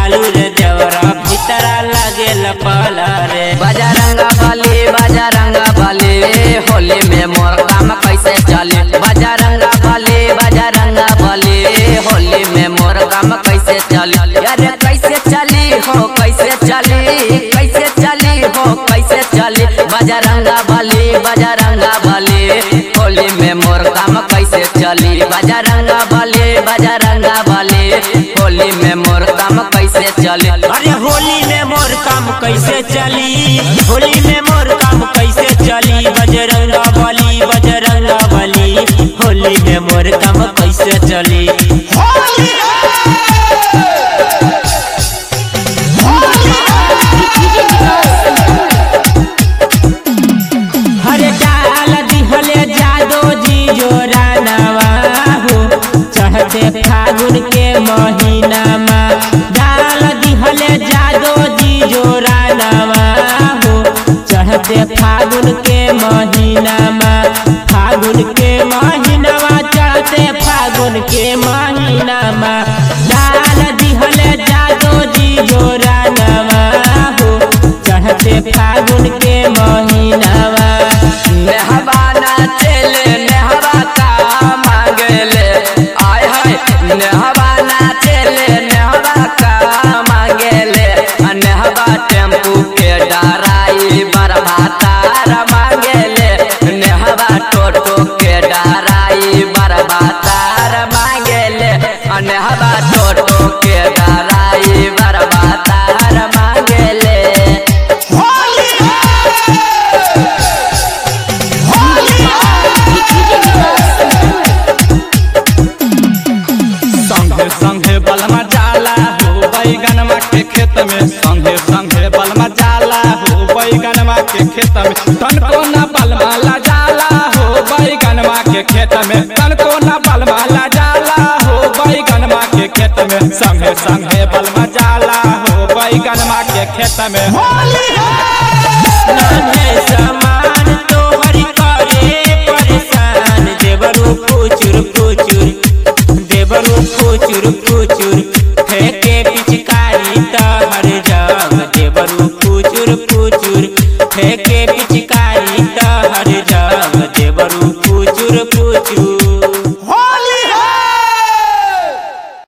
बालू रे देवरा भीतरा लागेल पाला रे बजरंगा बली बजरंगा बली होली में मोर काम कैसे चली बजरंगा बली बजरंगा बली होली में मोर काम कैसे चली अरे कैसे चली हो कैसे चली कैसे चली हो कैसे चली बजरंगा बली बजरंगा बली होली में मोर काम कैसे चली बजरंगा बली बजरंगा बली होली में मोर काम कैसे चली अरे होली में मोर काम कैसे चली होली में मोर काम कैसे चली बजरंगा बली बजरंगा बली होली में मोर काम कैसे चली हरे डाल दिहले जादो जी जोरा नवा हो चढ़ते फागुन के महीना मा डाल दिहले जादो जी जोरा नवा हो चढ़ते फागुन के महीना मा फागुन के महीना मा चढ़ते फागुन के महीना मा डाल दिहले जादो जी जोरा नवा हो चढ़ते फागुन के महीना मा नेहबाना चले नेहबा का मांगले आय हाय नेहबाना चले नेहबा का मांगले नेहबा टेम्पू के डराई बरबातार मांगले नेहबा टोटो के डराई बरबातार मांगले नेहबा टोटो के डराई बरबातार मांगले संगे संगे बलमा जाला हो बैगनमा के खेत में संगे संगे बलमा जाला हो बैगनमा के खेत में तनको न बलमा ला जाला हो बैगनमा के खेत में तनको न बलमा ला जाला हो बैगनमा के खेत में संगे संगे बलमा जाला हो बैगनमा के खेत में नान्हे सामान तोहरी करे परेशान देवरू फुचुर फुचुर देवरू फुचुर फुचुर फेंके पिचकारी तहर जग देवरू फुचुर फुचुर फेंके पिचकारी तहर जग देवरू फुचुर फुचुर